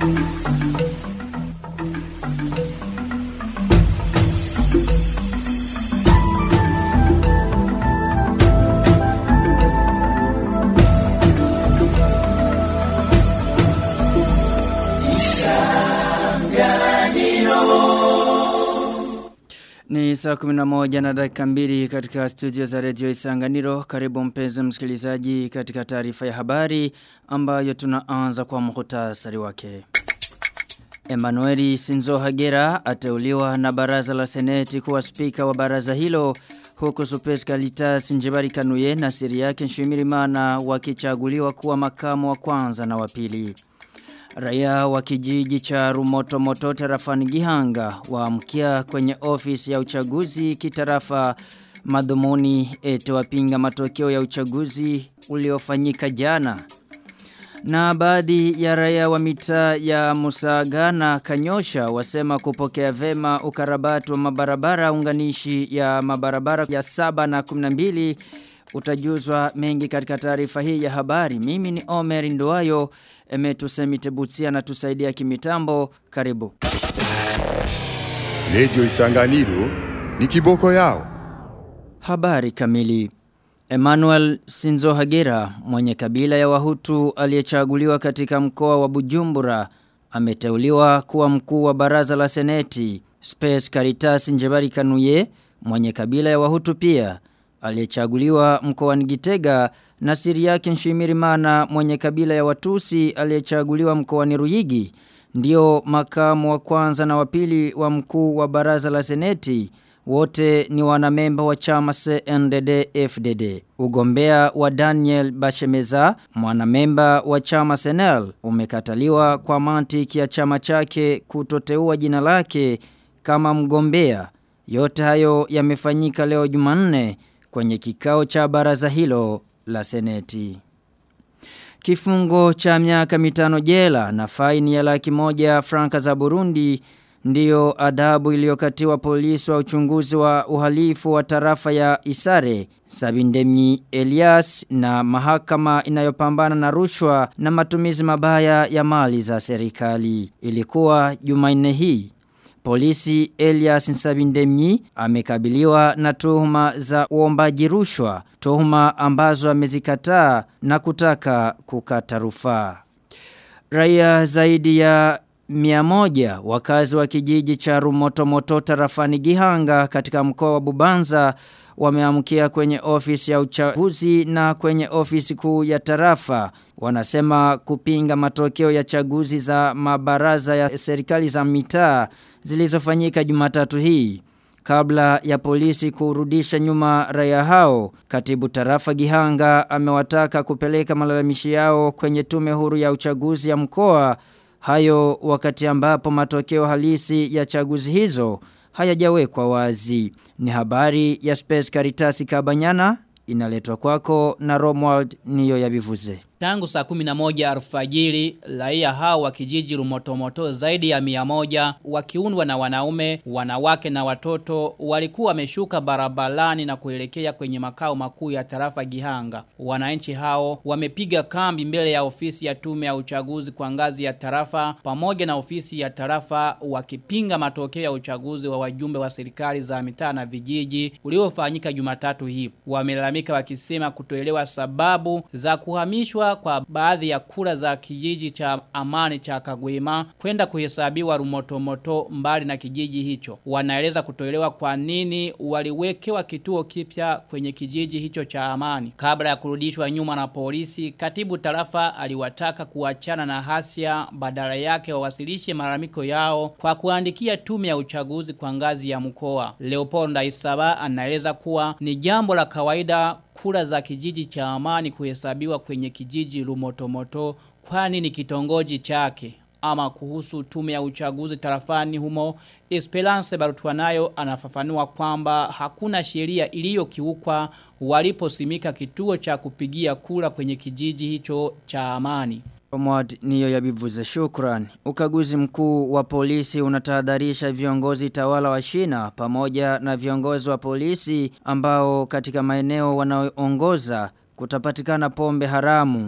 Ni saa 11 na dakika mbili katika studio za redio Isanganiro. Karibu mpenzi msikilizaji katika taarifa ya habari ambayo tunaanza kwa muhtasari wake. Emanueli Sinzo Hagera ateuliwa na baraza la seneti kuwa spika wa baraza hilo huku Supes Kalitas Njebari Kanuye na siri yake Nshimirimana wakichaguliwa kuwa makamu wa kwanza na wa pili. Raia wa kijiji cha Rumoto Moto tarafani Gihanga waamkia kwenye ofisi ya uchaguzi kitarafa madhumuni ete wapinga matokeo ya uchaguzi uliofanyika jana. Na baadhi ya raia wa mitaa ya Musaga na Kanyosha wasema kupokea vema ukarabati wa mabarabara unganishi ya mabarabara ya saba na kuminambili utajuzwa mengi katika taarifa hii ya habari. Mimi ni Omer Nduwayo, emetusemi tebutia na tusaidia kimitambo. Karibu. Radio Isanganiro ni kiboko yao. Habari kamili. Emmanuel Sinzo Hagera, mwenye kabila ya Wahutu aliyechaguliwa katika mkoa wa Bujumbura, ameteuliwa kuwa mkuu wa baraza la seneti. Space Caritas Njebari Kanuye, mwenye kabila ya Wahutu pia, aliyechaguliwa mkoani Gitega na siri yake Nshimirimana mwenye kabila ya Watusi aliyechaguliwa mkoani Ruyigi ndio makamu wa kwanza na wa pili wa mkuu wa baraza la seneti wote ni wanamemba wa chama CNDD FDD. Ugombea wa Daniel Bashemeza, mwanamemba wa chama Senel, umekataliwa kwa mantiki ya chama chake kutoteua jina lake kama mgombea. Yote hayo yamefanyika leo Jumanne kwenye kikao cha baraza hilo la seneti. Kifungo cha miaka mitano jela na faini ya laki moja franka za Burundi ndiyo adhabu iliyokatiwa polisi wa uchunguzi wa uhalifu wa tarafa ya Isare, Sabindemni Elias na mahakama inayopambana na rushwa na matumizi mabaya ya mali za serikali. Ilikuwa Jumanne hii Polisi Elias Nsabindemnyi amekabiliwa na tuhuma za uombaji rushwa, tuhuma ambazo amezikataa na kutaka kukata rufaa. Raia zaidi ya Miamoja wakazi wa kijiji cha Rumotomoto tarafani Gihanga katika mkoa wa Bubanza wameamkia kwenye ofisi ya uchaguzi na kwenye ofisi kuu ya tarafa wanasema kupinga matokeo ya chaguzi za mabaraza ya serikali za mitaa zilizofanyika Jumatatu hii kabla ya polisi kurudisha nyuma raia hao katibu tarafa Gihanga amewataka kupeleka malalamishi yao kwenye tume huru ya uchaguzi ya mkoa Hayo wakati ambapo matokeo halisi ya chaguzi hizo hayajawekwa wazi. Ni habari ya Space Caritas Kabanyana inaletwa kwako na Romwald niyo yabivuze. Tangu saa 11 alfajiri, raia hao wa kijiji rumotomoto zaidi ya mia moja, wakiundwa na wanaume, wanawake na watoto, walikuwa wameshuka barabarani na kuelekea kwenye makao makuu ya tarafa Gihanga. Wananchi hao wamepiga kambi mbele ya ofisi ya tume ya uchaguzi kwa ngazi ya tarafa, pamoja na ofisi ya tarafa wakipinga matokeo ya uchaguzi wa wajumbe wa serikali za mitaa na vijiji uliofanyika Jumatatu hii. Wamelalamika wakisema kutoelewa sababu za kuhamishwa kwa baadhi ya kura za kijiji cha amani cha Kagwema kwenda kuhesabiwa rumotomoto mbali na kijiji hicho. Wanaeleza kutoelewa kwa nini waliwekewa kituo kipya kwenye kijiji hicho cha amani. Kabla ya kurudishwa nyuma na polisi, katibu tarafa aliwataka kuachana na hasia badala yake wawasilishe malalamiko yao kwa kuandikia tume ya uchaguzi kwa ngazi ya mkoa. Leopold Ndaisaba anaeleza kuwa ni jambo la kawaida kura za kijiji cha amani kuhesabiwa kwenye kijiji lumotomoto kwani ni kitongoji chake ama kuhusu tume ya uchaguzi tarafani humo Esperance Barutuanayo anafafanua kwamba hakuna sheria iliyokiukwa waliposimika kituo cha kupigia kura kwenye kijiji hicho cha amani. Omwad niyo yabivuze shukran. Ukaguzi mkuu wa polisi unatahadharisha viongozi tawala wa shina pamoja na viongozi wa polisi ambao katika maeneo wanaoongoza kutapatikana pombe haramu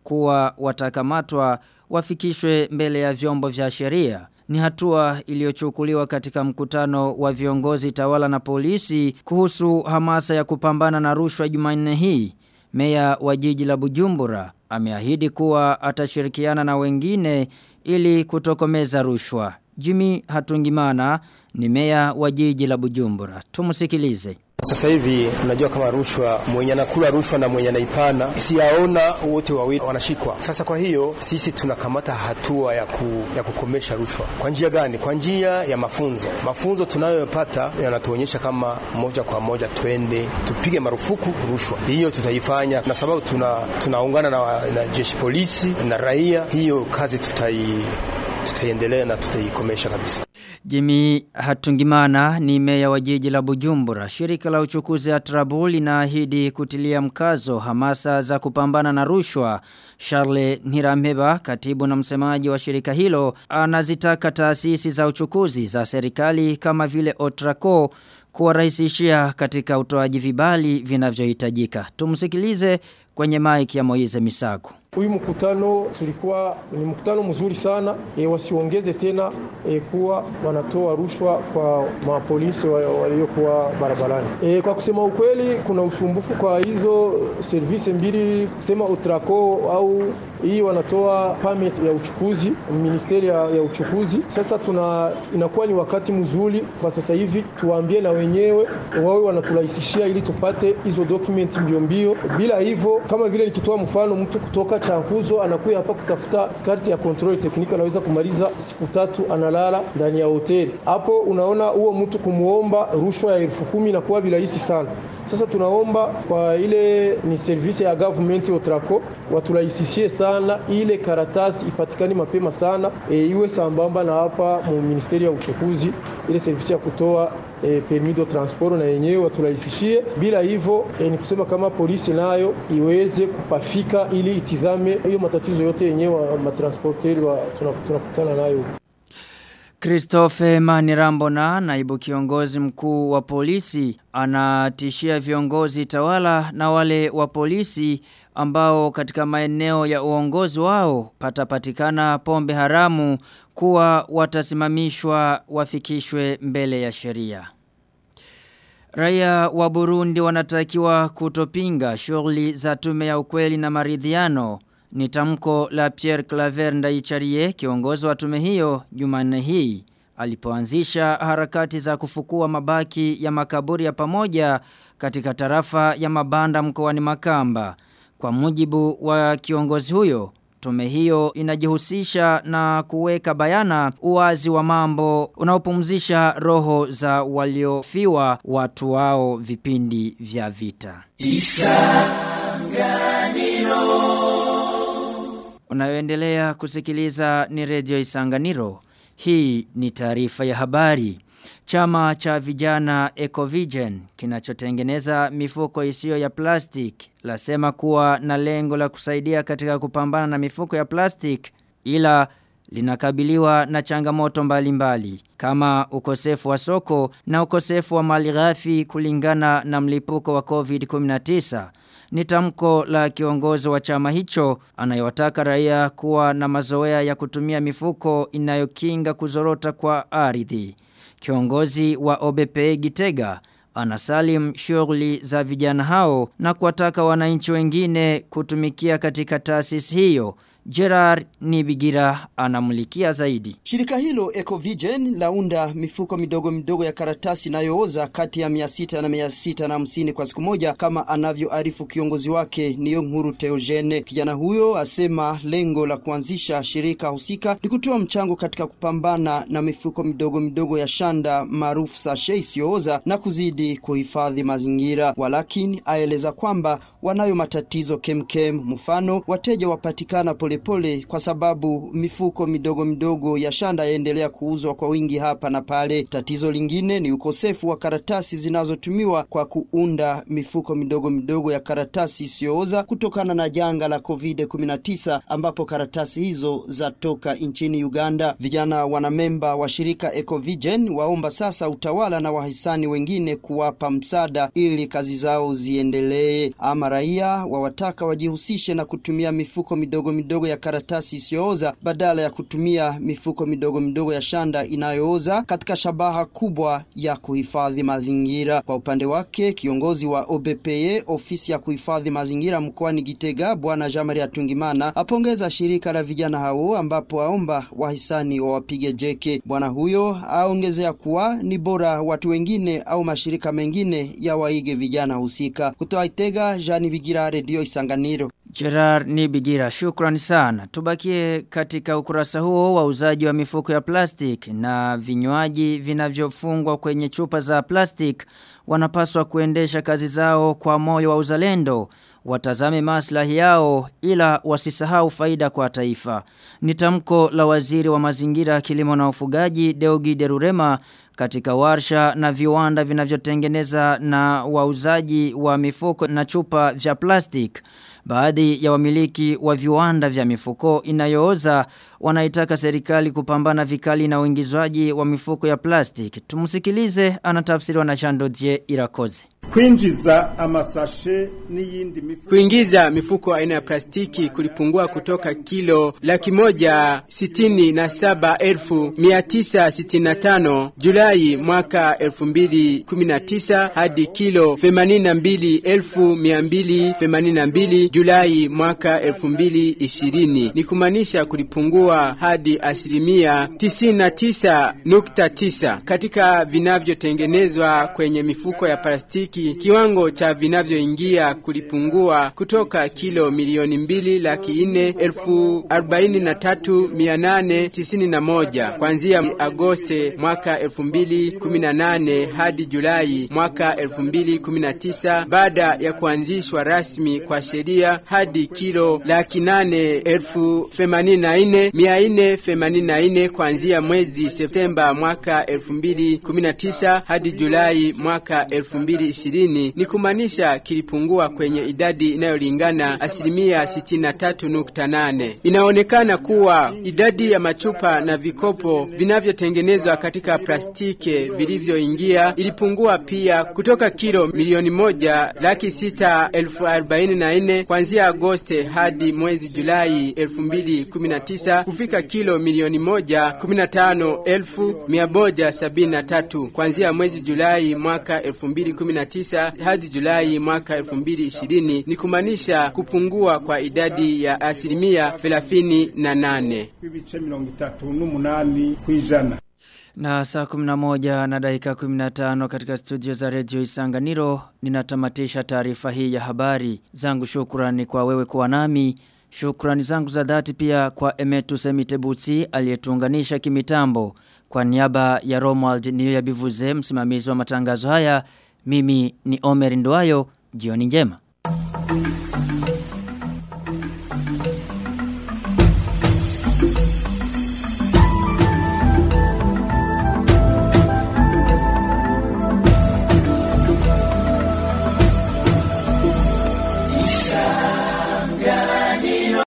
kuwa watakamatwa wafikishwe mbele ya vyombo vya sheria. Ni hatua iliyochukuliwa katika mkutano wa viongozi tawala na polisi kuhusu hamasa ya kupambana na rushwa Jumanne hii. Meya wa jiji la Bujumbura ameahidi kuwa atashirikiana na wengine ili kutokomeza rushwa. Jimmy Hatungimana ni meya wa jiji la Bujumbura. Tumusikilize. Sasa hivi unajua kama rushwa, mwenye anakula rushwa na mwenye anaipana siyaona, wote wawili wanashikwa. Sasa kwa hiyo sisi tunakamata hatua ya, ku, ya kukomesha rushwa. Kwa njia gani? Kwa njia ya mafunzo. Mafunzo tunayopata yanatuonyesha kama moja kwa moja twende tupige marufuku rushwa. Hiyo tutaifanya na sababu tuna tunaungana na, na jeshi polisi na raia. Hiyo kazi tutai tutaiendelea na tutaikomesha kabisa. Jimmy Hatungimana ni meya wa jiji la Bujumbura. Shirika la uchukuzi Atrabul linaahidi kutilia mkazo hamasa za kupambana na rushwa. Charles Nirameba, katibu na msemaji wa shirika hilo, anazitaka taasisi za uchukuzi za serikali kama vile Otraco kuwarahisishia katika utoaji vibali vinavyohitajika. Tumsikilize kwenye mic ya Moize Misago. Huyu mkutano tulikuwa ni mkutano mzuri sana e, wasiongeze tena e, kuwa wanatoa rushwa kwa mapolisi waliokuwa barabarani. E, kwa kusema ukweli, kuna usumbufu kwa hizo servisi mbili, kusema Utraco au hii wanatoa permit ya uchukuzi, ministeri ya, ya uchukuzi. Sasa tuna inakuwa ni wakati mzuri kwa sasa hivi tuwaambie na wenyewe wawe wanaturahisishia ili tupate hizo document mbio mbio. Bila hivyo, kama vile nikitoa mfano, mtu kutoka Chankuzo anakuja hapa kutafuta karti ya control technique, anaweza kumaliza siku tatu analala ndani ya hoteli. Hapo unaona huo mtu kumuomba rushwa ya elfu kumi inakuwa virahisi sana. Sasa tunaomba kwa ile ni service ya government Otraco waturahisishie sana ile karatasi ipatikane mapema sana e, iwe sambamba na hapa mu ministeri ya uchukuzi ile service ya kutoa e, permis de transport na yenyewe waturahisishie. Bila hivyo e, ni kusema kama polisi nayo iweze kupafika ili itizame hiyo matatizo yote yenyewe matransporteri tunakutana nayo. Christophe Manirambona, naibu kiongozi mkuu wa polisi, anatishia viongozi tawala na wale wa polisi ambao katika maeneo ya uongozi wao patapatikana pombe haramu kuwa watasimamishwa wafikishwe mbele ya sheria. Raia wa Burundi wanatakiwa kutopinga shughuli za tume ya ukweli na maridhiano ni tamko la Pierre Claver Ndaicharie kiongozi wa tume hiyo Jumanne hii alipoanzisha harakati za kufukua mabaki ya makaburi ya pamoja katika tarafa ya Mabanda mkoani Makamba. Kwa mujibu wa kiongozi huyo, tume hiyo inajihusisha na kuweka bayana uwazi wa mambo unaopumzisha roho za waliofiwa watu wao vipindi vya vita. Isanganiro Unayoendelea kusikiliza ni redio Isanganiro. Hii ni taarifa ya habari. Chama cha vijana Ecovision kinachotengeneza mifuko isiyo ya plastic lasema kuwa na lengo la kusaidia katika kupambana na mifuko ya plastic ila linakabiliwa na changamoto mbalimbali mbali, kama ukosefu wa soko na ukosefu wa mali ghafi kulingana na mlipuko wa COVID-19 ni tamko la kiongozi wa chama hicho anayewataka raia kuwa na mazoea ya kutumia mifuko inayokinga kuzorota kwa ardhi. Kiongozi wa OBP Gitega anasalim shughuli za vijana hao na kuwataka wananchi wengine kutumikia katika taasisi hiyo. Gerard Nibigira anamulikia zaidi. Shirika hilo Ecovision launda mifuko midogo midogo ya karatasi inayooza kati ya 600 na 650 kwa siku moja kama anavyoarifu kiongozi wake Niyo Nkuru Teogene. Kijana huyo asema lengo la kuanzisha shirika husika ni kutoa mchango katika kupambana na mifuko midogo midogo ya shanda maarufu sashe isiyooza na kuzidi kuhifadhi mazingira. Walakini aeleza kwamba wanayo matatizo kemkem, mfano wateja wapatikana pole polepole kwa sababu mifuko midogo midogo ya shanda yaendelea kuuzwa kwa wingi hapa na pale. Tatizo lingine ni ukosefu wa karatasi zinazotumiwa kwa kuunda mifuko midogo midogo ya karatasi isiyooza kutokana na janga la COVID-19 ambapo karatasi hizo zatoka nchini Uganda. Vijana wanamemba wa shirika Ecovision waomba sasa utawala na wahisani wengine kuwapa msaada ili kazi zao ziendelee. Ama raia wawataka wajihusishe na kutumia mifuko midogo midogo ya karatasi isiyooza badala ya kutumia mifuko midogo midogo ya shanda inayooza katika shabaha kubwa ya kuhifadhi mazingira. Kwa upande wake, kiongozi wa OBPE ofisi ya kuhifadhi mazingira mkoani Gitega, bwana Jean-Marie Atungimana apongeza shirika la vijana hao, ambapo aomba wahisani wawapige jeke. Bwana huyo aongezea kuwa ni bora watu wengine au mashirika mengine ya waige vijana husika. Kutoa Itega, Jean Bigira, Radio Isanganiro. Gerard Nibigira, shukrani sana. Tubakie katika ukurasa huo wa uzaji wa mifuko ya plastic na vinywaji vinavyofungwa kwenye chupa za plastic wanapaswa kuendesha kazi zao kwa moyo wa uzalendo. Watazame maslahi yao ila wasisahau faida kwa taifa. Ni tamko la waziri wa mazingira kilimo na ufugaji Deogi Derurema katika warsha na viwanda vinavyotengeneza na wauzaji wa mifuko na chupa vya plastic. Baadhi ya wamiliki wa viwanda vya mifuko inayooza wanaitaka serikali kupambana vikali na uingizwaji wa mifuko ya plastic. Tumusikilize anatafsiriwa na Chandodie Irakoze. Kuinjiza amasashe n'iyindi mifuko Kuingiza mifuko aina ya plastiki kulipungua kutoka kilo laki moja sitini na saba elfu mia tisa sitini na tano Julai mwaka elfu mbili kumi na tisa hadi kilo themanini na mbili elfu mia mbili themanini na mbili Julai mwaka elfu mbili ishirini ni kumaanisha kulipungua hadi asilimia tisini na tisa nukta tisa katika vinavyotengenezwa kwenye mifuko ya plastiki kiwango cha vinavyoingia kulipungua kutoka kilo milioni mbili laki nne elfu arobaini na tatu mia nane tisini na moja kuanzia Agosti mwaka elfu mbili kumi na nane hadi Julai mwaka elfu mbili kumi na tisa baada ya kuanzishwa rasmi kwa sheria hadi kilo laki nane elfu themanini na nne mia nne themanini na nne kuanzia mwezi Septemba mwaka elfu mbili kumi na tisa hadi Julai mwaka elfu mbili ishirini ni kumaanisha kilipungua kwenye idadi inayolingana asilimia sitini na tatu nukta nane. Inaonekana kuwa idadi ya machupa na vikopo vinavyotengenezwa katika plastiki vilivyoingia ilipungua pia kutoka kilo milioni moja laki sita elfu arobaini na nne kuanzia Agosti hadi mwezi Julai elfu mbili kumi na tisa kufika kilo milioni moja kumi na tano elfu mia moja sabini na tatu kuanzia mwezi Julai mwaka elfu mbili kumi na tisa hadi Julai mwaka 2020 ni kumaanisha kupungua kwa idadi ya asilimia 38. ibice mirongo itatu n'umunani kw'ijana Na saa 11 na dakika 15 katika studio za redio Isanganiro ninatamatisha taarifa hii ya habari. Zangu shukrani kwa wewe kuwa nami. Shukrani zangu za dhati pia kwa Emetu Semitebuti aliyetuunganisha kimitambo. Kwa niaba ya Romuald Niyo Bivuze msimamizi wa matangazo haya, mimi ni Omer Nduayo, jioni njema.